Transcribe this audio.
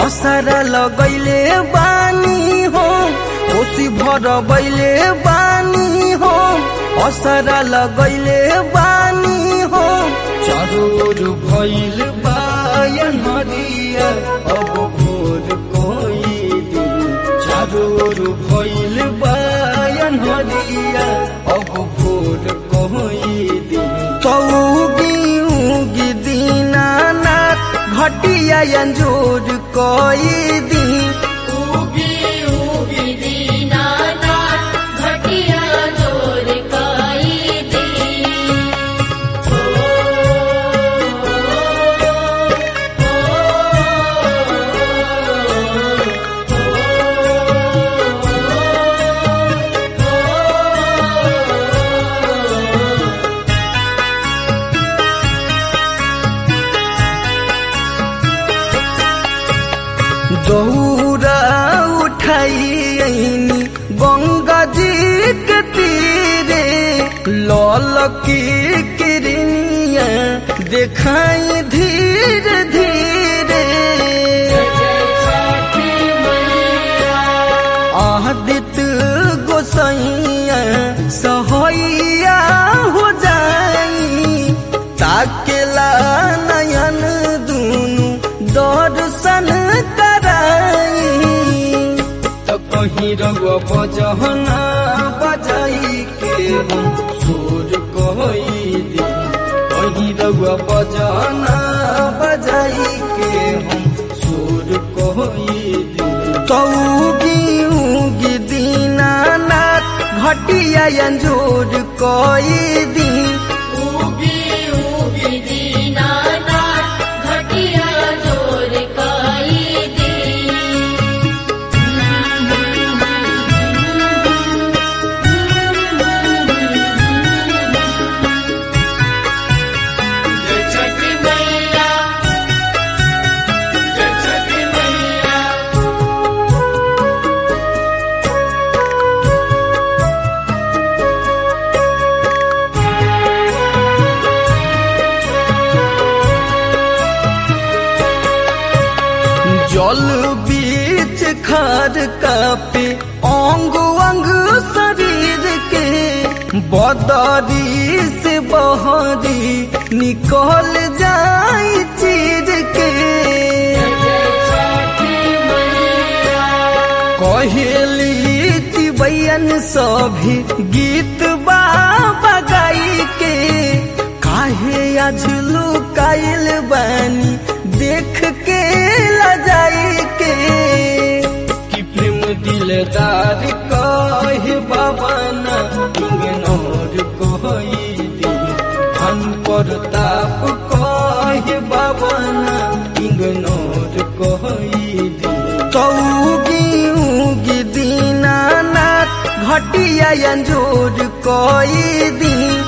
असरा लगैले बानी हो कोसी भर बैले बानी हो असरा लगैले बानी हो चरोर भैल बायन हरिया अब भोर कोई दिन चरोर भैल बायन हरिया अब भोर कोई दिन चौगी उगी दीनानाथ घटिया अंजूर कोई दिन उगी उगी दीनानाथ घटिया जोर काई दी दौरा उठाइनी गंगा जी के तीरे लल की किरनिया देखाई धीरे धीरे आदित गोसैया सहैया हो जाई ताकेला नयन दुनु दर्शन कराई तो कहीं रगो बजहना बजाई के हम सुर कोई दी कहीं रगो बजहना बजाई के हम सुर कोई दी तौगी उगी दीनानाथ घटिया अंजूर कोई दी उगी उगी दीनानाथ घटिया जोर काई दी जय छठी मैया जय छठी मैया जल बीच खार कापे अंग अंग शरीर के बदरी से बहरी निकल जाई चीर के कहेली तिबैयन सभी गीत बाबा गाई के काहे आज लुकाइल बानी देख के लजाई के कि प्रेम दिलदार कहे बाबा ना इग्नोर कोई दी धन प्रताप कहे बाबा ना इग्नोर कोई दी चौगी उगी दीनानाथ घटिया अंजूर कोई दी